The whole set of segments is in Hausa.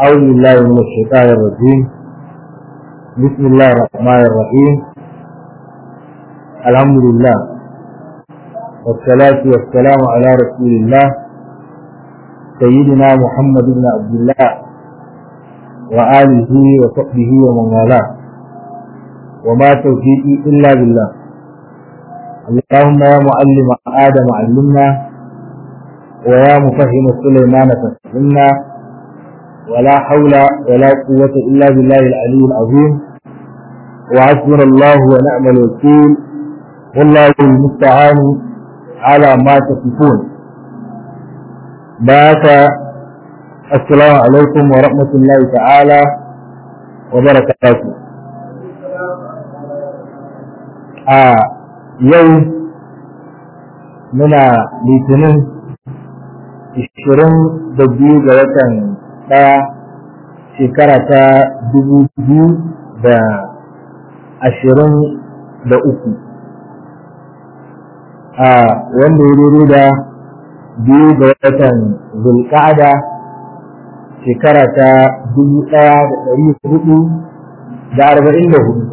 أعوذ بالله من الشيطان الرجيم بسم الله الرحمن الرحيم الحمد لله والصلاة والسلام على رسول الله سيدنا محمد بن عبد الله وآله وصحبه ومن والاه وما توفيقي إلا بالله اللهم يا معلم آدم علمنا ويا مفهم سليمان فهمنا ولا حول ولا قوة إلا بالله العلي العظيم وحسبنا الله ونعم الوكيل والله المستعان على ما تصفون بارك السلام عليكم ورحمة الله تعالى وبركاته آه يوم muna litinin ishirin da biyu ga watan ɗaya shekara ta dubu biyu da ashirin da uku a wanda ya daidai da biyu ga watan zulƙa'ada shekara ta dubu ɗaya da ɗari hudu da arba'in da hudu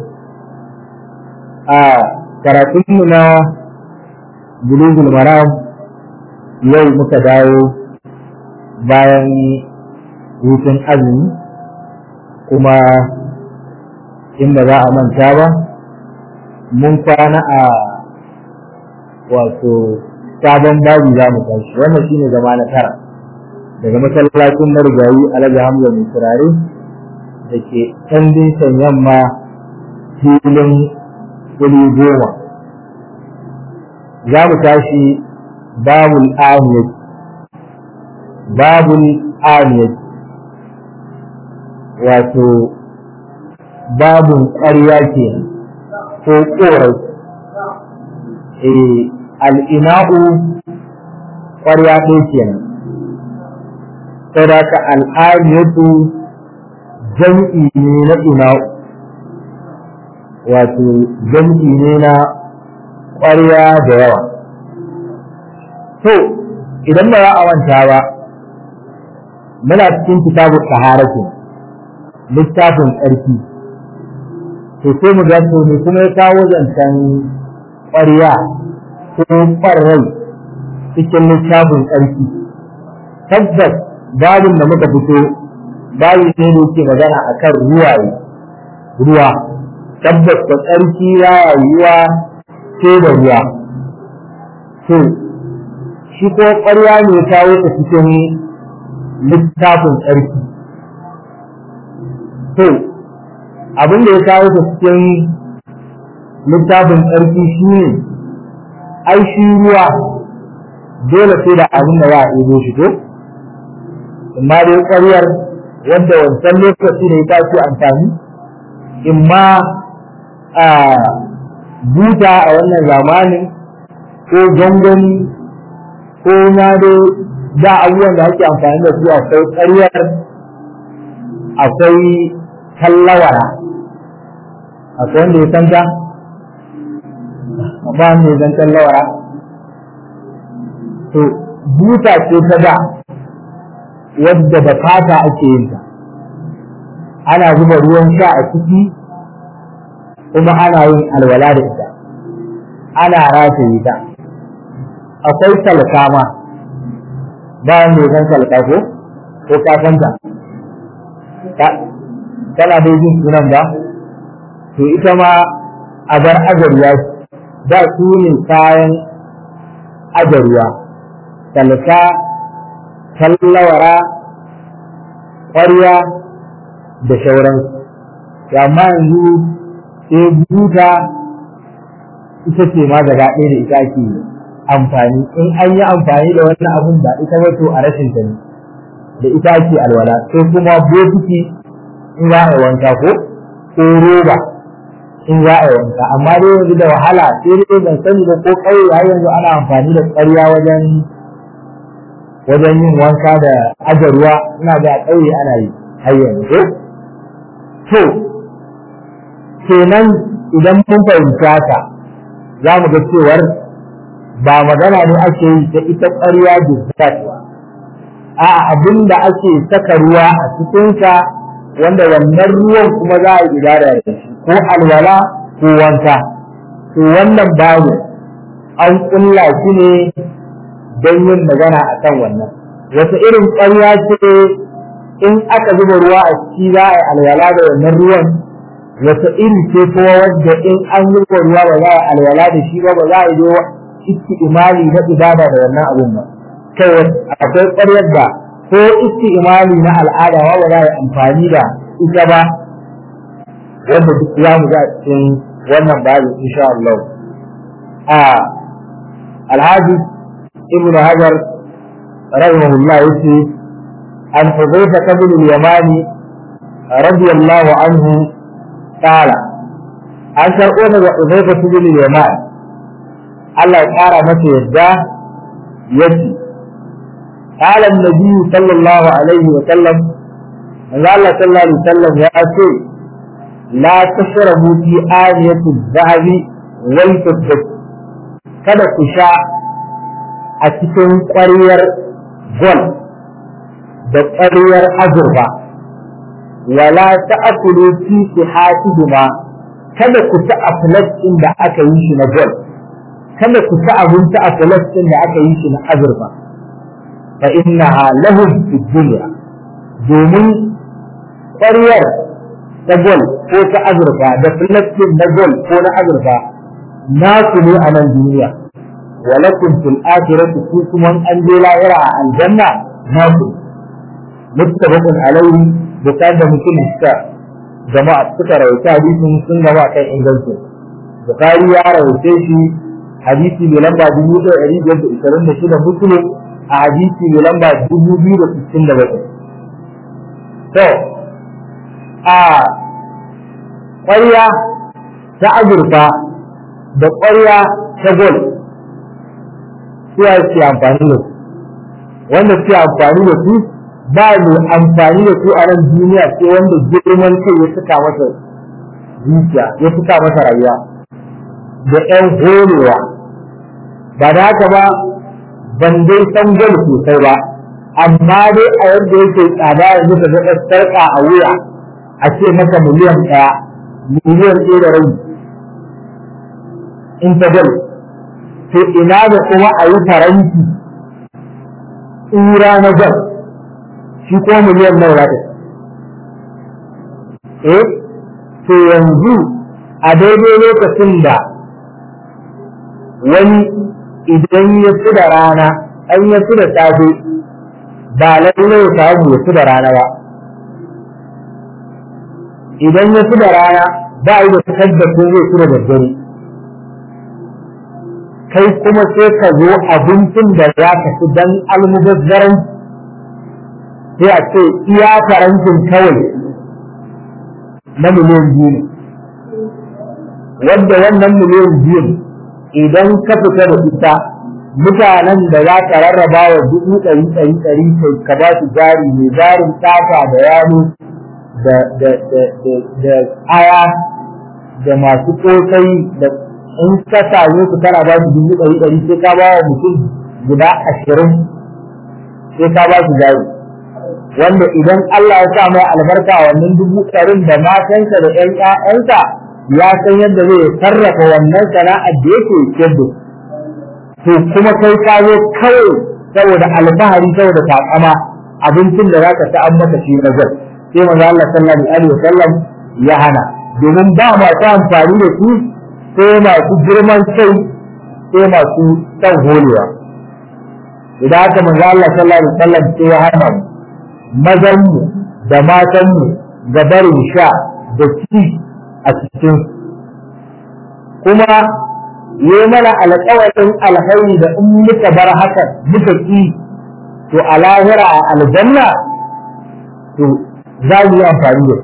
a karatunmu na bulugul maram yau muka dawo bayan hutun azumi kuma in ba za a manta ba mun kwana a wato sabon babu za mu tashi wannan shine zama na tara daga masallacin marigayi alhaji hamza mai turare da ke can dinsan yamma filin kuli goma za mu tashi babul amiyat babul amiyat wato babun ƙarya ke ko ƙorai al'ina'u ƙwarya ɗaya kenan saboda al'amiyatu jam'i ne na ina'u wato jam'i ne na ƙwarya da yawa to idan ba za a wanta ba muna cikin kitabun taharatin littafin tsarki to sai mu ga to ne kuma ya kawo zancen ƙwarya ko ƙwarrai cikin littafin tsarki tabbas babin da muka fito babu ne da yake magana akan ruwaye ruwa tabbas da tsarki ya rayuwa sai da ruwa to shi ko ƙwarya ne ya kawo ta cikin littafin tsarki to abin da ya kawo ta cikin littafin tsarki shi ne ai shi ruwa dole sai da abin da za a ɗebo shi ko amma dai ƙwaryar wanda wancan lokaci ne ta ce amfani imma a buta a wannan zamanin ko gangani ko na dai da abubuwan da ake amfani da su akwai ƙaryar akwai tallawara akwai wanda ya san ta ba mai zan tallawara to buta ce ta da wadda da fata ake yin ta ana zuba ruwan sha a ciki kuma ana yin alwala da ita ana rataye ta akwai salka ma ba mai zan salka ko ko ka san ta tana dai jin sunan ba to ita ma a bar azariya da su ne kayan ajariya talka tallawara ƙwarya da shauransu amma yanzu sai buta ita ce ma gaba ɗaya da ita ake amfani in an yi amfani da wannan abun ba ita wato a rashin ta ne da ita ake alwala sai kuma bokiti in za a yi wanka ko ko roba in za a yi wanka amma dai yanzu da wahala sai dai ban sani ba ko ƙauye har yanzu ana amfani da ƙarya wajen wajen yin wanka da aje ruwa ina ga ƙauye ana yi har yanzu to kenan idan mun fahimci haka za mu ga cewar ba magana ne ake yi ta ita ƙarya da ba a abin da ake saka ruwa a cikinsa wanda wannan ruwan kuma za a yi ibada da shi ko alwala ko wanka to wannan babu an kulla shi ne don yin magana a kan wannan wata irin ƙarya ce in aka zuba ruwa a ciki za a yi alwala da wannan ruwan wata iri ce kuma wadda in an zuba ruwa ba za a yi alwala da shi ba ba za a yi iski imali na ibada da wannan abun ba kai akwai ƙaryar da ko iski imali na al'ada ba za a yi amfani da ita ba wanda duk za mu ga cikin wannan babu insha Allah a alhaji ibn hajar rahimahullah yace an hudayfa ibn al-yamani radiyallahu anhu qala an karɓo daga hudayfa ibn al-yamani Allah ya ƙara masa yadda yace قال النبي صلى الله عليه وسلم قال صلى الله عليه وسلم يا أخي لا تشربوا في آنية الذهب والفضة kada ku sha a cikin ƙwaryar gol da ƙwaryar azurfa wala ta'kulu fi sihatihima kada ku ci a ɗin da aka yi shi na gol kada ku ci abinci a ɗin da aka yi shi na azurfa fa innaha lahum fi dunya domin ƙwaryar ta gol ko ta azurfa da filastin na gol ko na azurfa nasu ne a nan duniya walakum fil akhirati ku kuma an je lahira a aljanna nasu muttafaqun alayhi bukan da mutum suka jama'a suka rawaita hadisin sun gaba kan ingancin bukari ya rawaita shi hadisi mai lamba dubu ɗaya ɗari biyar da ishirin da shida muslim a hadisi mai lamba dubu biyu da sittin da bakwai to a ƙwarya ta azurfa da ƙwarya ta gol suwa suke amfani da su wanda suke amfani da su ba mai amfani da su a nan duniya sai wanda girman kai ya suka masa zuciya ya suka masa rayuwa da ƴan horewa ba da haka ba ban dai san gol sosai ba amma dai a yadda yake tsada yanzu ka ga sarƙa a wuya a ce maka miliyan ɗaya miliyan ɗaya da rabi in ta gol to ina da kuma a yi faranti tsura na gol shi ko miliyan nawa za ta eh to yanzu a daidai lokacin da wani idan ya ci da rana an ya ci da safe ba lallai ya samu ya ci da rana ba idan ya ci da rana ba yi da tabbacin zai ci da daddare kai kuma sai ka zo abincin da za ka ci don almubazzaran sai a ce iya farantin kawai na miliyan biyu ne wadda wannan miliyan biyu idan ka fita da ita mutanen da za ka rarraba wa dubu ɗari ɗari ɗari kai ka ba su jari mai jarin tafa da yano da da da da da aya da masu kosai da in ka same su kana ba su dubu ɗari ɗari sai ka ba wa mutum guda ashirin sai ka ba su jari wanda idan Allah ya sa mai albarka wannan dubu ɗarin da matansa da ƴan ƴaƴansa ya san yadda zai sarrafa wannan sana'ar da yake yadda to kuma kai ka zo kawai saboda alfahari saboda takama abincin da zaka ta an maka shi na zai sai manzo Allah sallallahu alaihi wasallam ya hana domin ba masu amfani da su sai masu girman kai sai masu san holewa idan aka manzo Allah sallallahu alaihi wasallam sai ya hana mazanmu da matanmu ga barin sha da ci a cikin kuma yi mana alƙawarin alhairi da in muka bar haka muka ki to a lahira a aljanna to za mu yi amfani da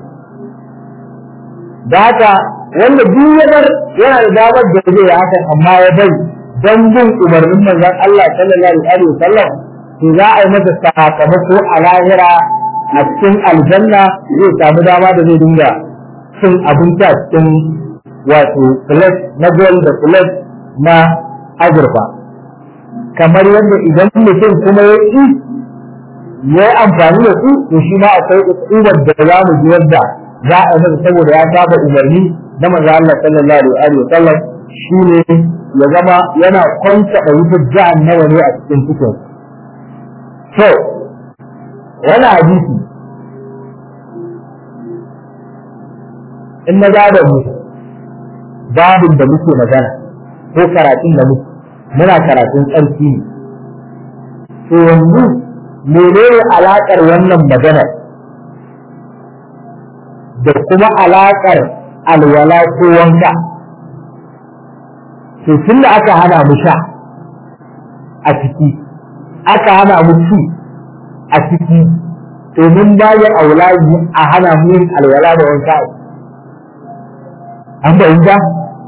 da haka wanda duk ya bar yana da damar da zai hakan amma ya bari don bin umarnin manzon Allah sallallahu alaihi wasallam to za a yi masa sakamako a lahira a cikin aljanna zai samu dama da zai dinga cin abinci a cikin wato plate na gold da plate na azurfa kamar yadda idan mutum kuma ya ƙi ya yi amfani da su to shi ma akwai ukubar da za mu ji wanda za a yi saboda ya saba umarni na manzo Allah sallallahu alaihi wa sallam shine ya zama yana kwanta da wutar jahannama ne a cikin cikin to wani hadisi in na gada mu babin da muke magana ko karatun da muke muna karatun tsarki ne to yanzu menene alaƙar wannan magana da kuma alaƙar alwala ko wanka to tun da aka hana mu sha a ciki aka hana mu ci a ciki to mun bayar aulaji a hana mu yin alwala da wanka an fahimta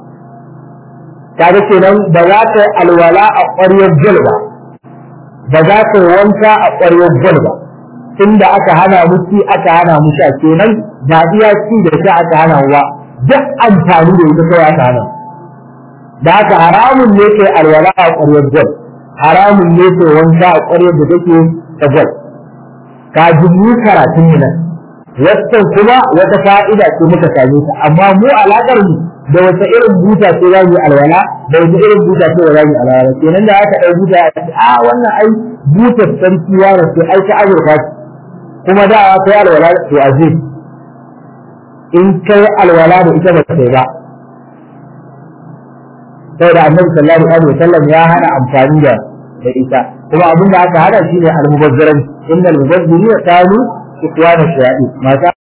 kaga kenan ba za ka yi alwala a ƙwaryar jal ba ba za ka yi wanka a ƙwaryar jal ba tunda aka hana mu ci aka hana mu sha kenan ba iya ci da sha aka hana mu ba duk amfani da ita kawai aka hana da haka haramun ne ke alwala a ƙwaryar jal haramun ne ke wanka a ƙwaryar da take ta jal ka ji karatun mu nan wannan kuma wata fa'ida ce muka same ta amma mu alaƙar mu da wata irin buta ce za mu yi alwala da wata irin buta ce za mu yi alwala kenan da aka ɗau buta a ce a wannan ai butar sarki ya rasu ai ta azurfa ce kuma da a kai alwala to a zai in kai alwala da ita ba kai ba saboda annabi sallallahu alaihi wasallam ya hana amfani da da ita kuma abin da aka hada shine al-mubazzaran innal mubazzirina kanu ikwana shayaɗi mata